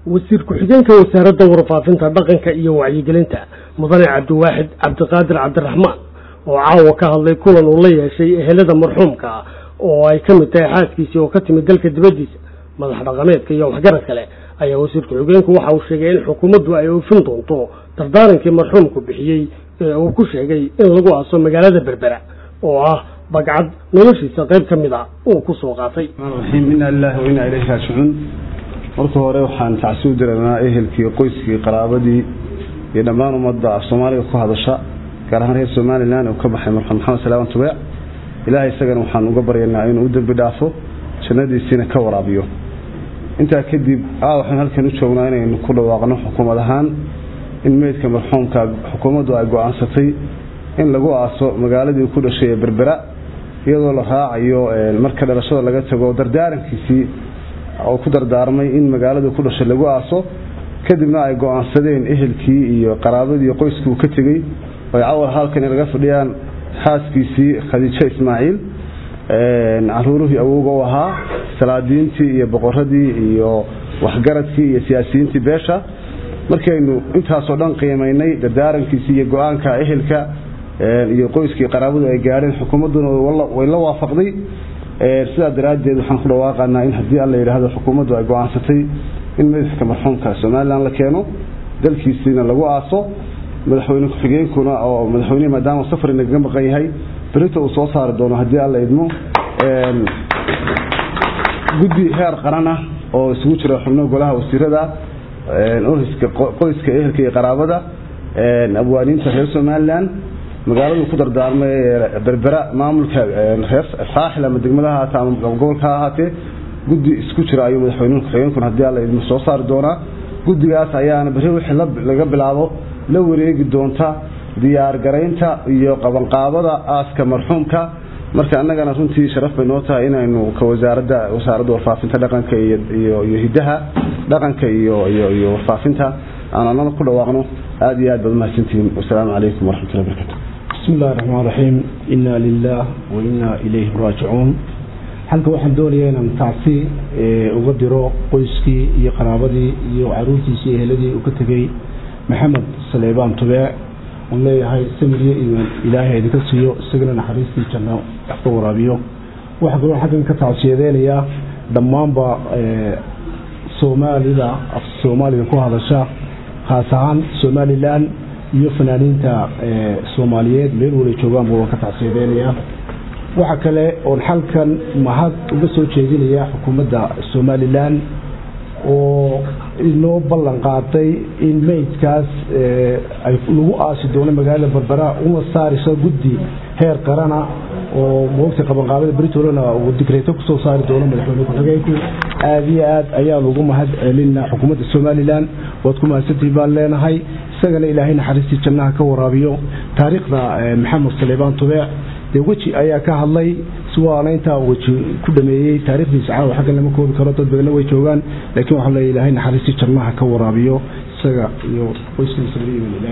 wasiir ku-xigeenka wasaaradda warfaafinta dhaqanka iyo wacyigelinta mudane cabdiwaaxid cabdiqaadir cabdiraxmaan oo caawa ka hadlay kulan uu la yeeshay ehelada marxuumka oo ay ka mid tahay xaaskiisii oo ka timid dalka dibaddiisa madax dhaqameedka iyo waxgarad kale ayaa wasiir ku-xigeenku waxa uu sheegay in xukuumaddu ay oofin doonto dardaarankii marxuumku bixiyey ee uu ku sheegay in lagu aaso magaalada berbera oo ah bagcad noloshiisa qayb ka mid a uu ku soo qaatay raxiim inaa lilahi wa inaa ilayhi raajicuun marka hore waxaan tacsi u diraynaa ehelkii qoyskii qaraabadii iyo dhammaan ummadda af soomaaliga ku hadasha gaar ahaan reer somalilan uu ka baxay marxuum maxamed salaaman tubeec ilaahay isagana waxaan uga baryaynaa inuu u dembi dhaafo jannadiisiina ka waraabiyo intaa kadib a waxaan halkan u joognaa inaynu ku dhawaaqno xukuumad ahaan in meydka marxuumka xukuumaddu ay go-aansatay in lagu aaso magaaladii ku dhashay ee berbera iyadoo la raacayo marka dhalashada laga tago dardaarankiisii oo ku dardaarmay in magaaladii ku dhashay lagu aaso kadibna ay go-aansadeen ehelkii iyo qaraabadii qoyskii uu ka tegey ay cawal halkan laga fadhiyaan xaaskiisii khadiijo ismaaciil caruuruhii awowga u ahaa salaadiintii iyo boqoradii iyo waxgaradkii iyo siyaasiyiintii beesha markaynu intaasoo dhan qiimaynay dardaarankiisii iyo go-aanka ehelka iyo qoyskii qaraabadu ay gaadheen xukuumadduna way la waafaqday sidaa daraaddeed waxaan ku dhawaaqanaa in haddii alla yidhaahdo xukuumaddu ay go-aansatay in madaxka marxuumka somalilan la keeno dalkiisiina lagu aaso madaxweyne ku-xigeenkuna oo madaxweynehi maadaama safar nagaga maqan yahay berita uu soo saari doono haddii alla idmo guddi heer qarana oo isugu jira xubno golaha wasiirada ohiska qoyska ehelka iyo qaraabada abwaaniinta reer somalilan magaaladu ku dardaarmay berbera maamulka reer saaxil ama degmada ha ahaatee ama gobolka ha ahaatee guddi isku jira ayuu madaxweynuhu ku-xigeenkuna haddii alla idmo soo saari doonaa guddigaas ayaana berri wixii laga bilaabo la wareegi doonta diyaargaraynta iyo qabanqaabada aaska marxuumka marka annagana runtii sharaf bay noo tahay inaynu ka wasaaradda wasaaradda warfaafinta dhaqanka iyo iyo hidaha dhaqanka iyo iyo iyo warfaafinta aan annana ku dhawaaqno aada iyo aad baad umahadsantihiin wasalaamu calaykum waraxmatullahi barakatu bismi illahi raxmaan raxiim inna lilah wa inna ilayhi raajicuun halka waxaan doonayaa inaan tacsi uga diro qoyskii iyo qaraabadii iyo caruurtiisii eheladii uu ka tegey maxamed saleebaan tubeec oon leeyahay samiriyo iimaan ilaahay idinka siiyo isagana naxariistii janno ka waraabiyo waxaa kaloo xaggan ka tacsiyadeynayaa dhammaanba soomaalida af soomaaliga ku hadasha khaas ahaan somalilan iyo fanaaniinta soomaaliyeed meel wala joogaanba waan ka tacsiyadeynayaa waxaa kale oon xalkan mahad uga soo jeedinayaa xukuumadda somalilan oo inoo ballan qaaday in meydkaas lagu aasi doono magaalada berbera una saarayso guddi heer qarana oo moogta qabanqaabada britolona uu digreeto kusoo saari doono madaxweyne ku-xigeenku aada iyo aad ayaan ugu mahad celinaa xukuumadda somalilan waad ku mahadsantihin baan leenahay isagana ilaahay naxariistii jannaha ka waraabiyo taariikhda maxamed saleebaan tubeec dee weji ayaa ka hadlay si waana intaa weji ku dhameeyey taarikhdiisa caawa xaggan lama koobi karo dad badanna way joogaan laakiin waxaa leeya ilaahay naxariistii jannaha ka waraabiyo isaga iyo qoyskiisa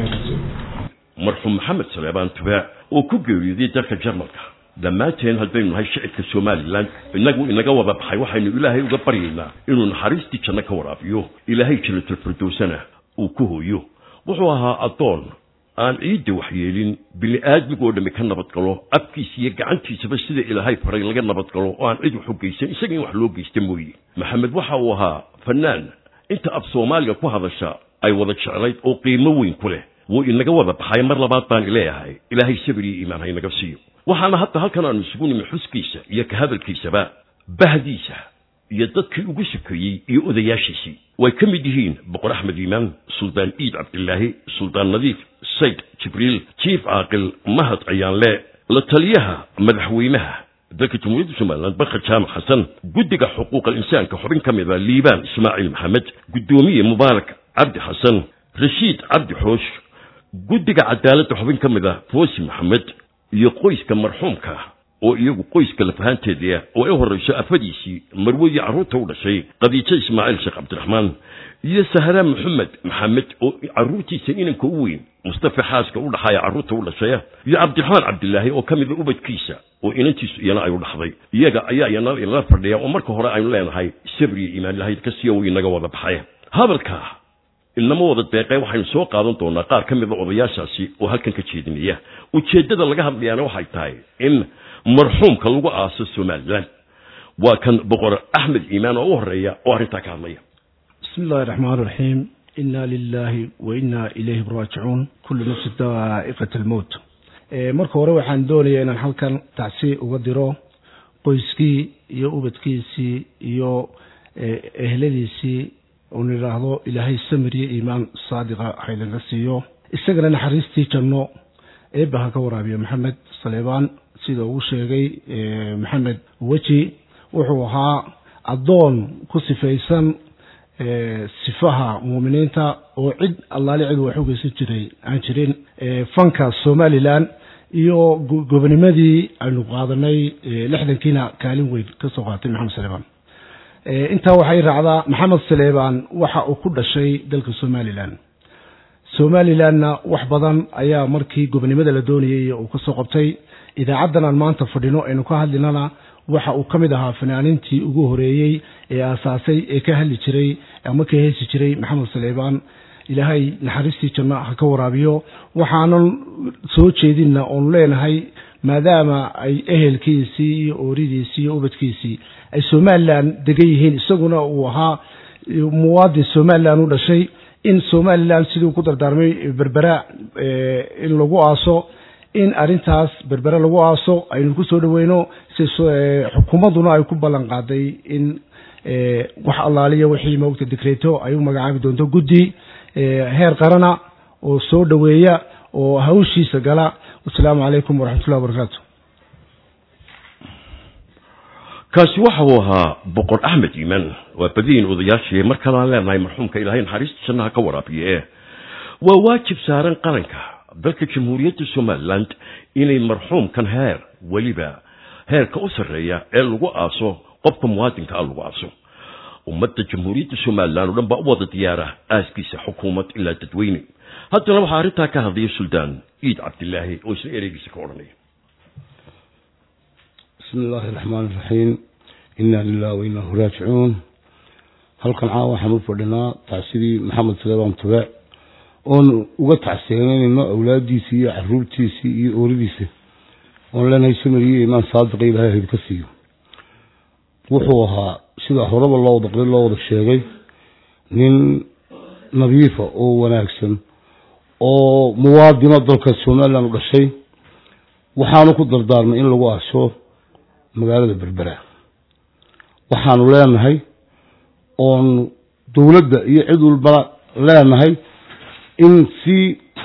marxuum maxamed saleebaan tubeec oo ku geeriyooday dalka jarmalka dhammaanteen haddaynu nahay shicibka somalilan inagu inaga wada baxay waxaynu ilaahay uga baryaynaa inuu naxariistii janno ka waraabiyo ilaahay jilatulfirdowsana uu ku hooyo wuxuu ahaa addoon aan ciidda waxyeelin bini-aadmigoo dhammi ka nabadgalo abkiisa iyo gacantiisaba sida ilaahay faray laga nabadgalo oo aan cid wax u geysan isaga in wax loo geysta mooye maxamed waxa uu ahaa fanaan inta af soomaaliga ku hadasha ay wada jeclayd oo qiimo weyn ku leh wuu inaga wada baxay mar labaad baan ileeyahay ilaahay sabir iyo iimaan ha inaga siiyo waxaana hadda halkan aanu isugu nimi xuskiisa iyo ka hadalkiisaba bahdiisa iyo dadkii ugu sokeeyey iyo odayaashiisii way ka mid yihiin boqor axmed iimaan suldaan iid cabdilaahi suldaan nadiif sayd jibriil jiif caaqil mahad cayaanle la taliyaha madaxweynaha dalka jamhuuriyadda somalilan barka jaamac xasan guddiga xuquuqal insaanka xubin ka mida liibaan ismaaciil maxamed guddoomiye mubaarak cabdi xasan rashiid cabdi xoosh guddiga cadaaladda xubin ka mida foosi maxamed iyo qoyska marxuumka oo iyagu qoyska lafahaanteeda oo ay horrayso afadiisii marwadii carruurta u dhashay qadiijo ismaaciil sheekh cabdiraxmaan iyo sahra maxamed maxamed oo carruurtiisa inanka u weyn mustafa xaaska u dhaxaaya carruurta u dhashaya iyo cabdiraxmaan cabdilaahi oo ka mida ubadkiisa oo inantiisu iyana ay u dhaxday iyaga ayaa iyana inala fadhiya oo marka hore aynu leenahay sabri iyo iimaan ilahay ka siiya uu inaga wada baxay hadalka inama wada deeqee waxaynu soo qaadan doonaa qaar ka mida odayaashaasi oo halkan ka jeedinaya ujeeddada laga hadlayaana waxay tahay in marxuumka lagu aaso somalilan waa kan boqor axmed iimaan oo u horeeya oo arrintaa ka hadlaya bismi illahi raxmaan raxiim inna lilahi wa inna ilayhi raajicuun kullu nafsi daa'iqat almowt marka hore waxaan doonayaa inaan halkan tacsi uga diro qoyskii iyo ubadkiisii iyo ehladiisii uun idhaahdo ilaahay samir iyo iimaan saadiqa haynaga siiyo isagana naxariistii janno eebba ha ka waraabiyo maxamed saleebaan sida uu sheegay maxamed weji wuxuu ahaa addoon ku sifaysan sifaha muuminiinta oo cid allaali cid wax ugeysan jiray aan jirin fanka somalilan iyo gobonimadii aynu qaadanay lixdankiina kaalin weyn ka soo qaatay maxamed saleebaan intaa waxay raacdaa maxamed saleebaan waxa uu ku dhashay dalka somalilan somalilanna wax badan ayaa markii gobonimada la doonayay uu kasoo qabtay idaacaddan aan maanta fadhino aynu ka hadlinana waxa uu ka mid ahaa fanaaniintii ugu horeeyey ee aasaasay ee ka hadli jiray ama ka heesi jiray maxamed saleebaan ilaahay naxariistii janno ha ka waraabiyo waxaanan soo jeedinna oonu leenahay maadaama ay ehelkiisii iyo ooridiisii iyo ubadkiisii ay somalilan degan yihiin isaguna uu ahaa muwaadin somalilan u dhashay in somalilan siduu ku dardaarmay berbera in lagu aaso in arintaas berbere lagu aaso aynu ku soo dhaweyno si xukuumadduna ay ku ballan qaaday in wax allaaliya wixii moogta dikreeto ay u magacaabi doonto guddi heer qarana oo soo dhoweeya oo hawshiisa gala wasalaamu calaykum waraxmatullahi wabarakaatu kaasi waxa uu ahaa boqor axmed iimaan waa badiin odayaashii mar kalaan leenahay marxuumka ilaahay naxariista jannaha ka waraabiye waa waajib saaran qaranka dalka jamhuuriyadda somaliland inay marxuumkan heer weliba heerka u sarreeya ee lagu aaso qofka muwaadinka a lagu aaso ummadda jamhuuriyadda somalilan oo dhan baa u wada diyaara aaskiisa xukuumad ilaa dadweyne haddana waxaa arrintaa ka hadlaya suldaan ciid cabdilaahi oo isna ereygiisa ka odhanaya bismi illaahi raxmaan iraxiim inna lilah wa innahu raajicuun halkan caawa waxaan u fadhinaa tacsidii maxamed saleebaan tubeec oon uga tacsiyanayno awlaadiisii iyo caruurtiisii iyo ooridiisa oon leenahay samariyo imaan saadiqa ilahay hayd ka siiyo wuxuu ahaa sida horeba loo wada qori loo wada sheegay nin nadiifa oo wanaagsan oo muwaadino dalka somalilan u dhashay waxaanu ku dardaarmay in lagu aaso magaalada berbera waxaanu leenahay oon dowladda iyo cid walbana leenahay in si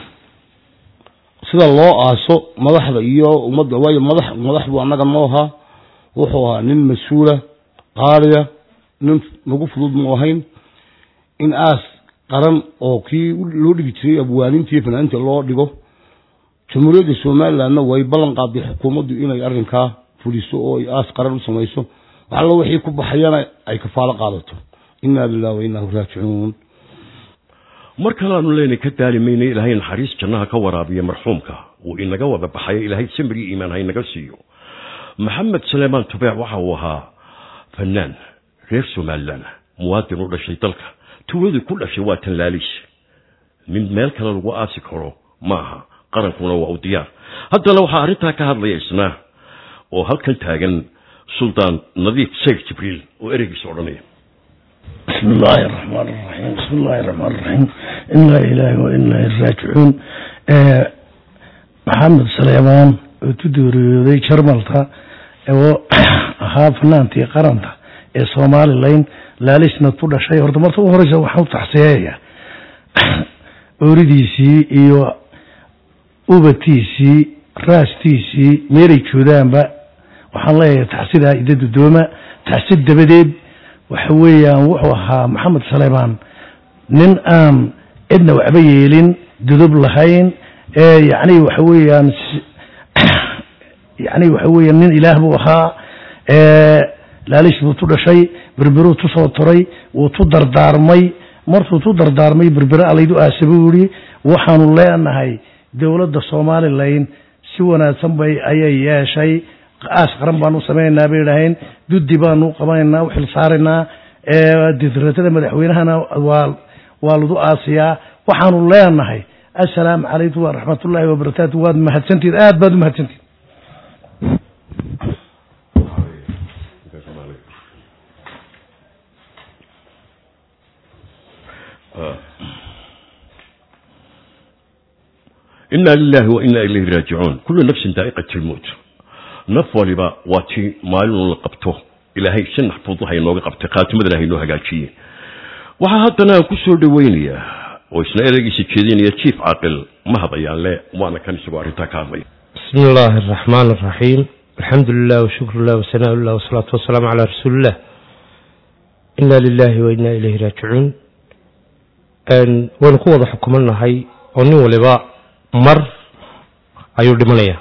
sida loo aaso madaxda iyo ummadda waayo madax madax buu annaga noo ahaa wuxuu ahaa nin mas-uula qaaliya nin nagu fudud mu ahayn in aas qaran oo kii loo dhigi jiray abwaaninta iyo fanaaniinta loo dhigo jamhuuriyadda somalilandna way ballan qaaday xukuumaddu inay arrinkaa fuliso oo ay aas qaran u samayso waxallo wixii ku baxayana ay kafaalo qaadato inna lilah wa innahu raajicuun mar kaleaanu leenay ka daali mayna ilaahay naxariis jannaha ka waraabiya marxuumka uu inaga wada baxayo ilaahay samri iimaan ha inaga siiyo maxamed saleemaan tubeec waxa uu ahaa fanaan reer somalilan muwaadin u dhashay dalka tuuladii ku dhashay waa tan laaliis nin meel kale lagu aasi karo ma aha qarankuna waa u diyaar haddana waxaa arrintaa ka hadlaya isna oo halkan taagan suldaan nadiif sheekh jibriil oo ereygiisa odhanaya بسم الله الرحمن الرحيم بسم الله الرحمن الرحيم إنا إلهي وإنا راجعون محمد سليمان وتدوريودي شرملتا oo ahaa fanaantii qaranta ee somalilan laalisna ku dhashay horta marta u horeysa waxaan u taxsiyeeya ooridiisii iyo ubadkiisii raastiisii meelay joodaanba waxaan leeyahay taxsidaa ida dudooma taxsid dabadeed waxa weeyaan wuxuu ahaa maxamed saleymaan nin aan cidna waxba yeelin dudub lahayn ee yacni waxa weeyaan yacni waxa weeyaan nin ilaah buu ahaa laalish buu tu dhashay berberuu tu soo toray wuu tu dardaarmay markuu tu dardaarmay berbere alaydu aasa buu yihi waxaanu leenahay dowladda somalilan si wanaagsan bay ayay yeeshay aas qaran baanu samaynaynaa bay idhaaheen duddi baanu qabanaynaa u xil saaraynaa diratada madaxweynahana waa waa lagu aasiyaa waxaanu leenahay assalaamu calaykum waraxmatullaahi wabarakaatu waad mahadsantihin aad baad u mahadsantihin ina lilahi wa ina ilayhi raajicuun kullu nafsin daa'iqat lmowt naf waliba waa tii maalin la qabto ilaahay si naxfuud waxa inooga qabtay khaatimada ilahay inoo hagaajiye waxaa haddana aan ku soo dhaweynayaa oo isna ereygiisa jeedinaya jief caaqil mahad ayaan le waana kan isagoo arrintaa ka hadlaya بسم الله الرحمن الرحيم الحمد لله وشكر الله وثناء الله والصلاة والسلام على رسول الله إنا لله وإنا إليه راجعون أن ونقوض حكمنا هاي وني ولبا مر أيو دمانيا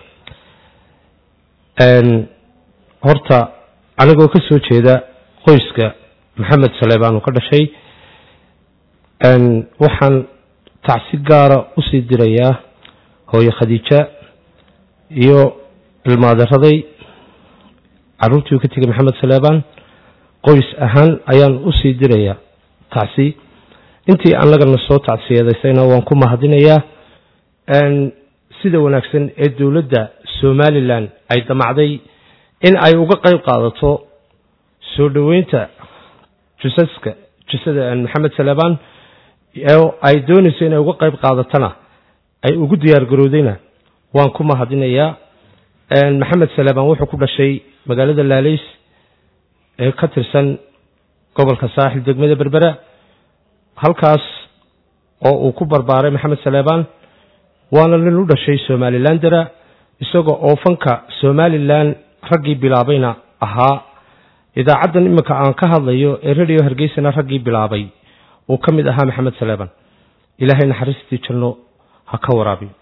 أن هرتا أنا قو كسو جيدا قويسك محمد سليبان وكذا شيء أن وحن تعسيق قارة أسيد درياه هو خديجة iyo ilmaadaraday caruurtii uu ka tegay maxamed saleebaan qoys ahaan ayaan usii dirayaa tacsi intii annagana soo tacsiyadaysayna waan ku mahadinayaa sida wanaagsan ee dowladda somalilan ay damacday in ay uga qayb qaadato soo dhoweynta jusaska jusada maxamed saleebaan oo ay doonayso inay uga qayb qaadatana ay ugu diyaar garowdayna waan ku mahadinayaa maxamed saleebaan wuxuu ku dhashay magaalada laalays ee ka tirsan gobolka saaxil degmada berbera halkaas oo uu ku barbaaray maxamed saleebaan waana nin u dhashay somalilandera isagoo oo fanka somalilan raggii bilaabayna ahaa idaacaddan iminka aan ka hadlayo ee radio hargeysana raggii bilaabay uu ka mid ahaa maxamed saleebaan ilaahay naxariistii janno ha ka waraabiyo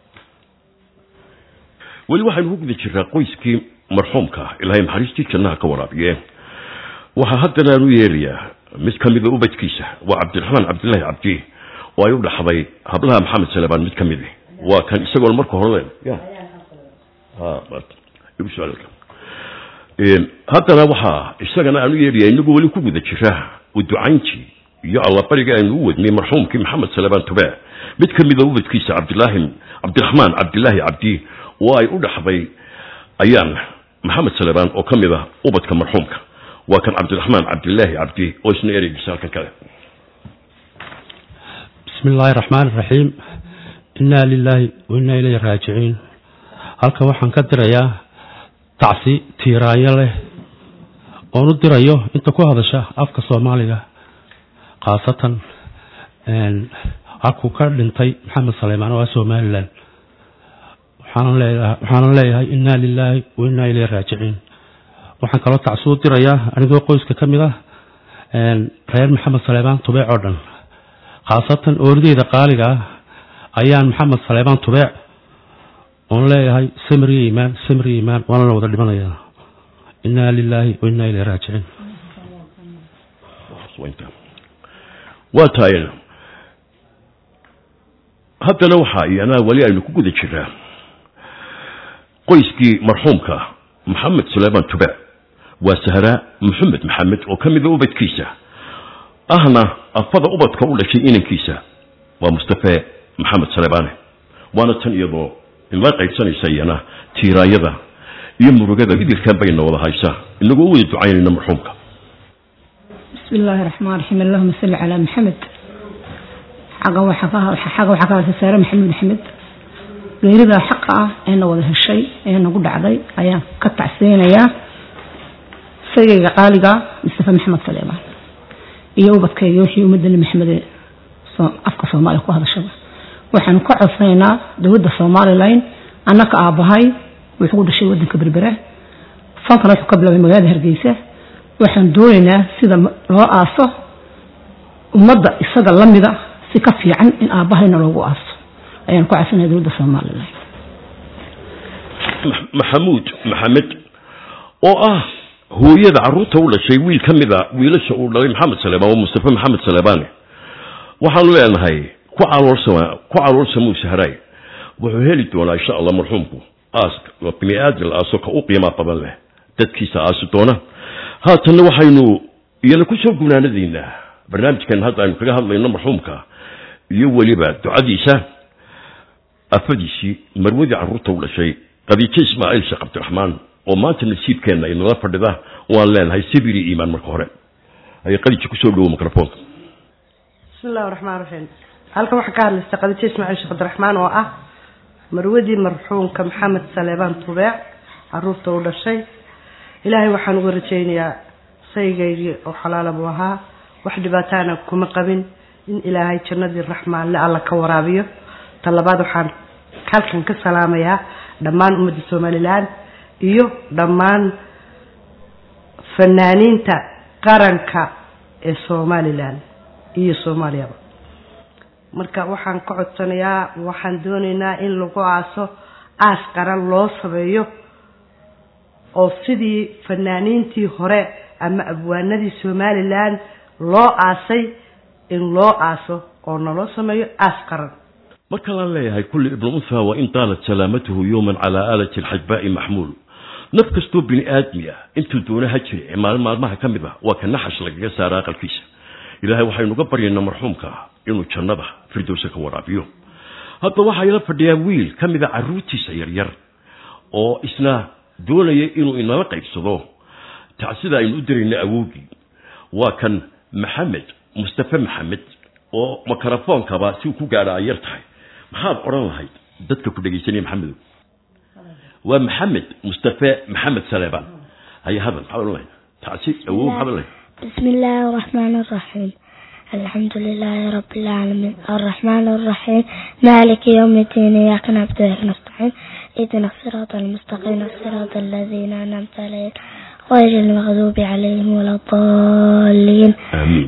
weli waxaynu ku guda jirnaa qoyskii marxuumka ah ilaahay naxariistii jannaha ka waraabiye waxaa haddana aan u yeelayaa mid ka mida ubadkiisa waa cabdiraxmaan cabdillaahi cabdi oo ay u dhaxday hablaha maxamed salebaan mid ka midi waa kan isagoon marka hore haddana waxaa isagana aan u yeelaya inagoo weli ku guda jira uducayntii iyo allabariga aynu u wadnay marxuumkii maxamed salebaan tube mid ka mida ubadkiisa cabdilaahi cabdiraxmaan cabdilaahi cabdi oo ay u dhaxday ayaan maxamed salebaan oo ka mid ah ubadka marxuumka waa kan cabdiraxmaan cabdilaahi cabdi oo isna ereygiisa halkan kale bismi illaahi raxmaan iraxiim innaa lilaahi wa innaa ilayhi raajicuun halkan waxaan ka dirayaa tacsi tiiraanyo leh oon u dirayo inta ku hadasha afka soomaaliga khaasatan halkuu ka dhintay maxamed saleymaan oo ah somalilan waxaanan leeyahay innaa lilaahi wa innaa ilayhi raajicuun waxaan kaloo tacsi u dirayaa anigoo qoyska ka mid ah reer maxamed saleebaan tubeec oo dhan khaasatan oordeyda qaaliga ah ayaan maxamed saleebaan tubeec oon leeyahay samriya imaan samriya imaan waana la wada dhimanayaa innaa lilaahi wa innaa ilayhi raajicuun waa tahay haddana waxaa iyanaa weli aynu ku guda jiraa qoyskii marxuumka maxamed suleymaan tube waa sahraa maxamed maxamed oo ka mida ubadkiisa ahna afada ubadka u dhashay inankiisa waa mustafe maxamed salebaane waana tan iyadoo inla qaybsanaysa iyana tiiraayada iyo murugada idilkan bayna wada haysa inagoo u wada ducaynayna marxuumka بسم الله الرحمن الرحيم اللهم صل على محمد حقا وحقا حقا وحقا سارة محمد محمد geerida xaqa ah eena wada heshay ee nagu dhacday ayaan ka tacseenayaa sagayga qaaliga mustafa maxamed saleebaan iyo ubadkayga wixii ummadani maxamed afka soomaaliya ku hadashaba waxaanu ka codsanaynaa dowladda somalilan annaka aabahay wuxuu ku dhashay wadanka berbera fankana wuxuu ka bilaabay magaalada hargeysa waxaan doonaynaa sida loo aaso ummadda isaga lamida si ka fiican in aabahayna loogu aaso ayaan ku codsanaya dowladda somalilan maxamuud maxamed oo ah hooyada caruurta u dhashay wiil ka mid a wiilasha uu dhalay maxamed saleebaan waa mustafe maxamed saleebaane waxaanu leenahay ku caloolsama ku caloolsamuu sahraay wuxuu heli doonaa insha allah marxuumku aaska waa bini aadam aaso ka u qiimaa badan leh dadkiisa aasi doona haatanna waxaynu iyana ku soo gunaanadiina barnaamijkan hadda aynu kaga hadlayno marxuumka iyo weliba ducadiisa afadiisii marwadii carruurta u dhashay qadiijo ismaaciil sheekh cabdiraxmaan oo maanta nasiibkeenna inala fadhida waan leenahay sabir iyo iimaan marka hore ayay qadiijo kusoo dhowo microfonka bismi illahi raxmaan raxiim halkan waxaa ka hadlaysa qadiijo ismaaciil sheekh cabdiraxmaan oo ah marwadii marxuumka maxamed saleebaan tubeec caruurta u dhashay ilaahay waxaan uga rajaynayaa saygaygii oo xalaala buu ahaa wax dhibaataana kuma qabin in ilaahay jannadii raxmaanle alla ka waraabiyo ta labaad waxaan halkan ka salaamayaa dhammaan ummadda somalilan iyo dhammaan fanaaniinta qaranka ee somalilan iyo soomaaliyaba marka waxaan ka codsanayaa waxaan doonaynaa in lagu aaso aas qaran loo sameeyo oo sidii fanaaniintii hore ama abwaanadii somalilan loo aasay in loo aaso oo naloo sameeyo aas qaran marka laan leeyahay kulli ibnu unha wa in taalat salaamatuhu yowman calaa aalati alxajbaa'i maxmuul naf kastoo bini aadmi ah intuu doona ha jire maalin maalmaha ka mid ah waa ka naxash lagaga saara aqalkiisa ilaahay waxaynuga baryaynaa marxuumka inuu jannada firdowsa ka waraabiyo hadda waxaa ila fadhiyaa wiil ka mida carruurtiisa yaryar oo isna doonaya inuu inala qaybsado tacsida aynu u dirayna awowgii waa kan maxamed mustafe maxamed oo mikrofoonkaba si uu ku gaadha ay yar tahay maxaad odhan lahayd dadka ku dhegaysanaya maxamedow waa maxamed mustafe maxamed saleebaan haya hadal maxaad odhan lahayd tacsi awow maxaad odhan lahayd بسم الله الرحمن الرحيم الحمد لله رب العالمين الرحمن الرحيم مالك يوم الدين إياك نعبد وإياك نستعين اهدنا الصراط المستقيم صراط الذين أنعمت عليهم غير المغضوب عليهم ولا الضالين آمين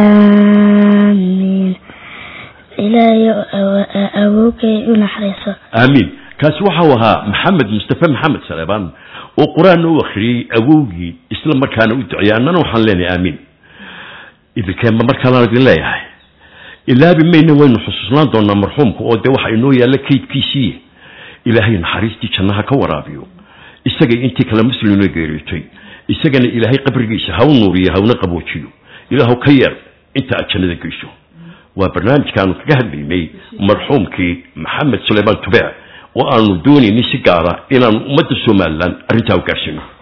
آمين إلهي أبوك ونحرسه aamiin kaasi waxau ahaa maxamed mustafe maxamed saleebaan oo qur-aanna u akhriyey awowgii isla markaana u duceeyey annana waxaan leenahay aamiin idinkeenba markaanaan idin leeyahay ilaabi mayna waynu xusuusnaan doonaa marxuumka oo dee waxa inoo yaalla kaydkiisii ilaahay naxariistii jannaha ka waraabiyo isagay intii kale muslimna geeriyootay isagana ilaahay qabrigiisa ha u nuuriyo hawna qaboojiyo ilaahu ka yeer inta aad jannada geyso waa barnaamijkaanu kaga hadlaynay marxuumkii maxamed suleymaan tubeec oo aanu doonaynay si gaara inaanu ummadda somalilan arrintaa u gaarsiino